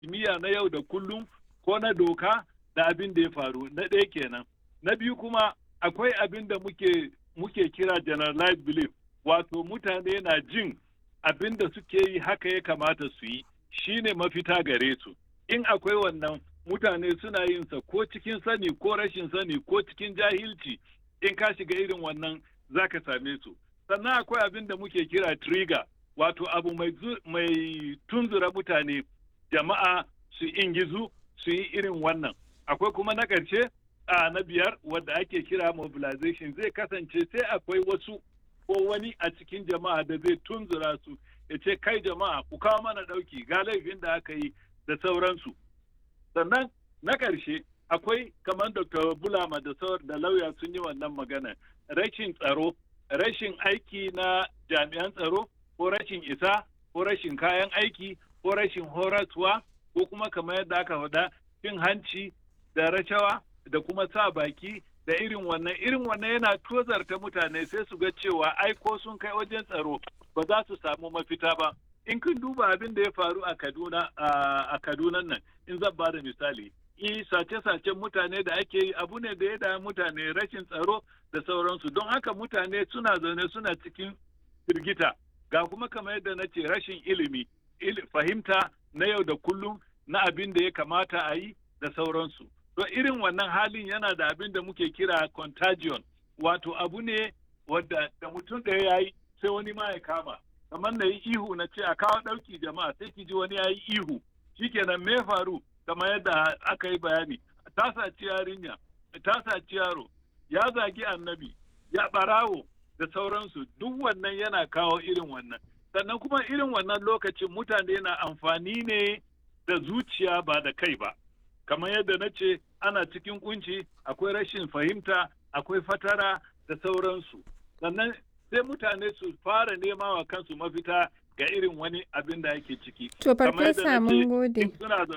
kimiyya na yau da kullum ko na doka da abin da ya faru na ɗaya kenan na biyu kuma akwai abin da muke muke kira generalized belief wato mutane na jin abin da suke yi haka ya kamata su yi shine mafita gare su in akwai wannan mutane suna yin sa ko cikin sani ko rashin sani ko cikin jahilci in ka shiga irin wannan za ka same su sannan akwai abin da muke kira trigger wato abu mai, mai tunzura mutane jama'a su ingizu su yi irin wannan akwai kuma na ƙarshe a na biyar wadda ake kira mobilization zai kasance sai akwai wasu ko wani a cikin jama'a da zai tunzura su ya ce kai jama'a ku kawo mana ɗauki ga laifin da aka yi da sauransu sannan na ƙarshe akwai kamar dr bulama da sauran da lauya sun yi wannan magana rashin tsaro rashin aiki na jami'an tsaro ko rashin isa ko rashin kayan aiki ko rashin horaswa ko kuma kamar yadda aka faɗa cin hanci da rashawa da kuma sa baki da irin wannan irin wannan yana tozarta mutane sai su ga cewa ai ko sun kai wajen tsaro ba za su samu mafita ba in kun duba abin da ya faru a Kaduna a Kaduna nan in zan ba da misali i sace-sacen mutane da ake yi abu ne da ya da mutane rashin tsaro da sauransu don haka mutane suna zaune suna cikin firgita ga kuma kamar yadda na ce rashin ilimi fahimta na yau da kullum na abin da ya kamata a yi da sauransu to irin wannan halin yana da abin da muke kira contagion wato abu ne wadda da mutum ɗaya ya yi sai wani ma ya kama kamar na yi ihu na ce a kawo ɗauki jama'a sai ki ji wani ya yi ihu shikenan me faru kamar yadda aka yi bayani ta saci yarinya ta saci yaro ya zagi annabi ya ɓarawo da sauransu duk wannan yana kawo irin wannan sannan kuma irin wannan lokacin mutane na amfani ne da zuciya ba da kai ba kamar yadda na ce ana cikin kunci akwai rashin fahimta akwai fatara da sauransu sannan sai mutane su fara nema wa kansu mafita ga irin wani abin da ake ciki to farfesa mun gode